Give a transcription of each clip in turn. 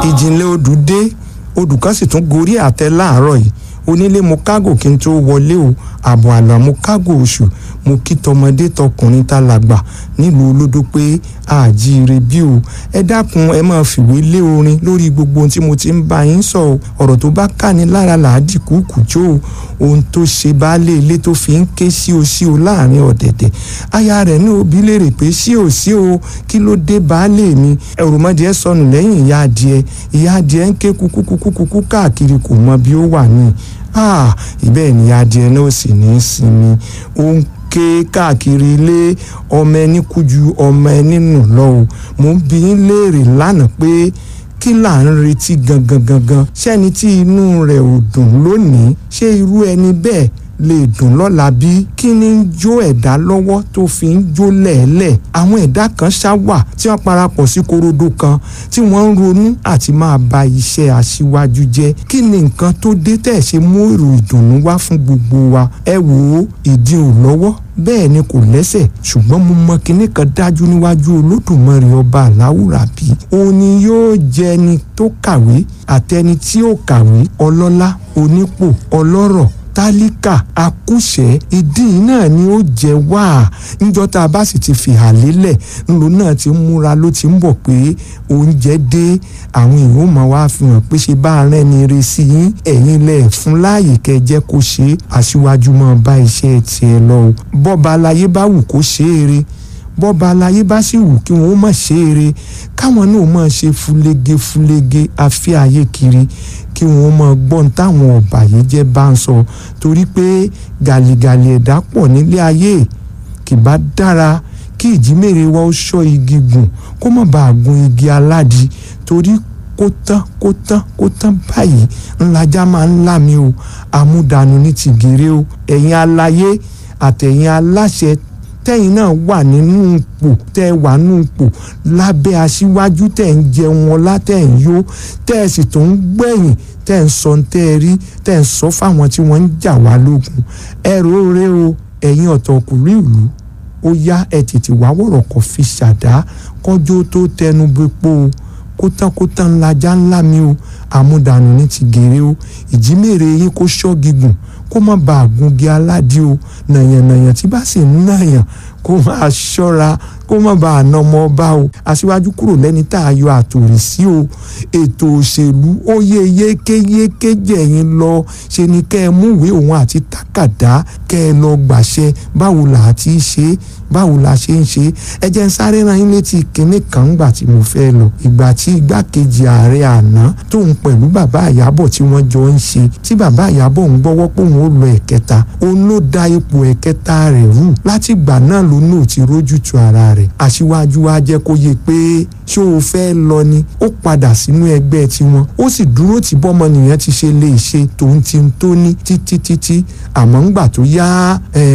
ìjìnlẹ̀ odù dé odù kan sì tún gorí àtẹ láàárọ̀ yìí onílé mo kágò kí n tó wọlé o àbọ̀ àlà mo kágò oṣù mo kí tọmọdé tọkùnrin tá làgbà nílùú olódó pé àjíire bí o ẹ dákun ẹ máa fìwé lé orin lórí gbogbo ohun tí mo ti ń bá yín sọ o ọ̀rọ̀ tó bá káni lára làádì kúkú jó o ohun tó ṣe baálé ilé tó fi ń ké sí o sí o láàrin ọ̀dẹ̀dẹ̀ aya rẹ̀ ní òbí léèrè pé sí o sí o kí ló dé baálé mi ẹ̀rùmọdìẹ sọnù lẹ́yìn ìyá adìẹ ìyá adìẹ ń ké kúkúkúkú káàkiri kò mọ bí ó wà ní ìbẹ́ẹ̀ ni adìẹ náà sì ní í sinmi ó ń ké káàkiri ilé ọmọ ẹni kú ju ọmọ ẹni nù lọ o mo ń bi yín léèrè lánàá pé kí là ń retí gangan gangan ṣẹ́ni tí inú rẹ̀ ò dùn lónìí ṣé irú ẹni bẹ́ẹ̀ lè dùn lọ́la bí kí ni ń jó ẹ̀dá lọ́wọ́ tó fi ń jó lẹ̀ẹ́lẹ̀ àwọn ẹ̀dá kan ṣá wà tí wọ́n parapọ̀ sí korodo kan tí wọ́n ń ronú àti máa ba iṣẹ́ aṣíwájú jẹ́ kí ni nǹkan tó dé tẹ̀ ṣe mú èrò ìdùnnú wá fún gbogbo wa ẹ wò ó ìdí ò lọ́wọ́ bẹ́ẹ̀ ni kò lẹ́sẹ̀ ṣùgbọ́n mo mọ kinní kan dájú níwájú olódùmarè ọba aláwùrábí òun ni yóò jẹ ẹni tó kàwé àtẹni tí ò kàwé ọlọ́lá onípò ọlọ́rọ̀ tálíkà akúṣẹ̀ ìdí náà ni ó jẹ wá níjọ́ tá a bá sì ti fìhà lélẹ̀ ńlò náà ti ń múra ló ti ń bọ̀ pé oúnjẹ dé àwọn èèyàn máa wá fi hàn pé ṣe bá rẹ́ ni re sí yín ẹ̀yin lẹ̀ fún láàyè kẹ́ jẹ́ kó ṣe é aṣíwájú máa bá iṣẹ́ tiẹ̀ lọ o bọ́ba aláyé bá wù kó ṣe é re bọ́ba aláyé bá sì wù kí wọ́n má ṣe é re káwọn náà máa ṣe fúlégé fúlégé afẹ́ ayé kiri kí wọ́n máa gbọ́n táwọn ọ̀bàyéjẹ́ bá ń sọ torí pé gàlìgàlì ẹ̀dá pọ̀ nílé ayé kì bá dára kí ìjímèrè wa ó ṣọ́ igi gùn kó má bàa gun igi aládìí torí kó tán kó tán kó tán báyìí ńlájà máa ń lá mi o àmúdànù ní tìgèrè o ẹ̀yin aláyé àtẹ̀yin aláṣẹ tẹ́yìn náà wà nínú ipò tẹ́ wà nínú ipò lábẹ́ aṣíwájú tẹ́ ń jẹun ọlá tẹ́ ń yó tẹ́ ẹ sì tún ń gbẹ̀yìn tẹ́ ń sọ tẹ́ ẹ rí tẹ́ ń sọ fáwọn tí wọ́n ń jà wá lógun ẹ róore o ẹ̀yin ọ̀tọ̀kùnrin ìlú ó yá ẹ tètè wá wọ̀rọ̀ kọ́ fi ṣàdá kọjọ́ tó tẹnu bepo o kótánkótán ńlájà ńlá mi o àmúdànù ní ti gèrè o ìjímèrè yín kó ṣọ́ gígùn kó má bàa gungi aládìí o nàyànnàyàn tí bá sì ń nàyàn kó máa ṣọ́ra kó má bàa nà ọmọ ọba o aṣíwájú kúrò lẹ́ni tá a yọ àtòrí sí o ètò òṣèlú ó yé yékéyéké jẹ̀yìn lọ ṣe ni kẹ́ ẹ múwèé òun àti tákàdá kẹ́ ẹ lọ gbàṣẹ báwo là á ti ṣe báwo la ṣe ń ṣe ẹ jẹ́ ń sáré ran yín létí kinní kan ńgbà tí mo fẹ́ lọ ìgbà tí igbákejì ààrẹ àná tóun pẹ̀lú bàbá àyábọ̀ tí wọ́n jọ ń ṣe tí bàbá àyábọ̀ ń gbọ́wọ́ pé òun ó lọ ẹ̀kẹta òun ló da ipò ẹ̀kẹta rẹ̀ rú láti ìgbà náà ló náà ti rójú tu ara rẹ̀ aṣíwájú wa jẹ́ kó yé pé ṣé o fẹ́ lọ ni ó padà sínú ẹgbẹ́ tiwọn ó sì dúró tí bọ́mọnìyàn ti ṣe lè ṣe tòun ti ń tó ní títí títí àmọ́ ńgbà tó yá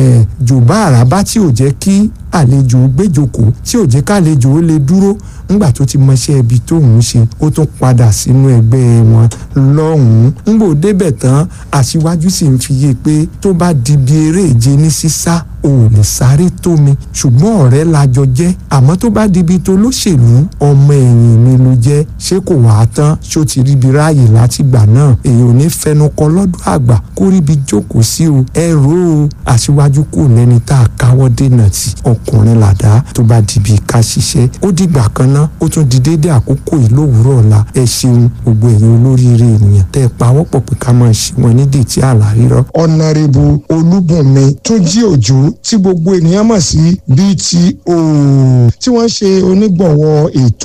jòbá àràbá tí ò jẹ́ kí àlejò gbéjòkó tí ò jẹ́ kálejò ó lè dúró ńgbà tó ti mọṣẹ́ ibi tóun ṣe ó tún padà sínú ẹgbẹ́ wọn lọ́hùn-ún ńgbò débẹ̀ tán aṣíwájú sì ń fi yé pé tó bá di bí eré ìje ní sísá ò lè sáré tó mi ṣùgbọ́n ọ̀rẹ́ la jọ jẹ́ àmọ́ tó bá di ibi tó lóṣèlú ọmọ ẹ̀yìn mi ló jẹ́ ṣé kò wá tán ṣó ti ríbi ráàyè látìgbà náà èyí ò ní fẹnu kọ lọ́dún àgbà kó ríbi jókòó sí o ẹ rò ó aṣíwájú kò lẹ́ni tá a káwọ́ dènà tì ọkùnrin làdá tó bá di ibi ká ṣiṣẹ́ ó dìgbà kan ná ó tún di déédéé àkókò yìí lówùúrọ̀ ọ̀la ẹ ṣeun gbogbo ẹ̀yin olóríire ènìyàn tẹ́ ẹ pawọ́pọ̀ pé ká máa ṣe wọn nídìí tí àlà rírọ́. ọ̀nàrẹ́bù olúbùnmi túnjí òjò tí gbogbo ènìyàn mọ̀ sí BTO tí wọ́n ṣe onígbọ̀wọ́ ètò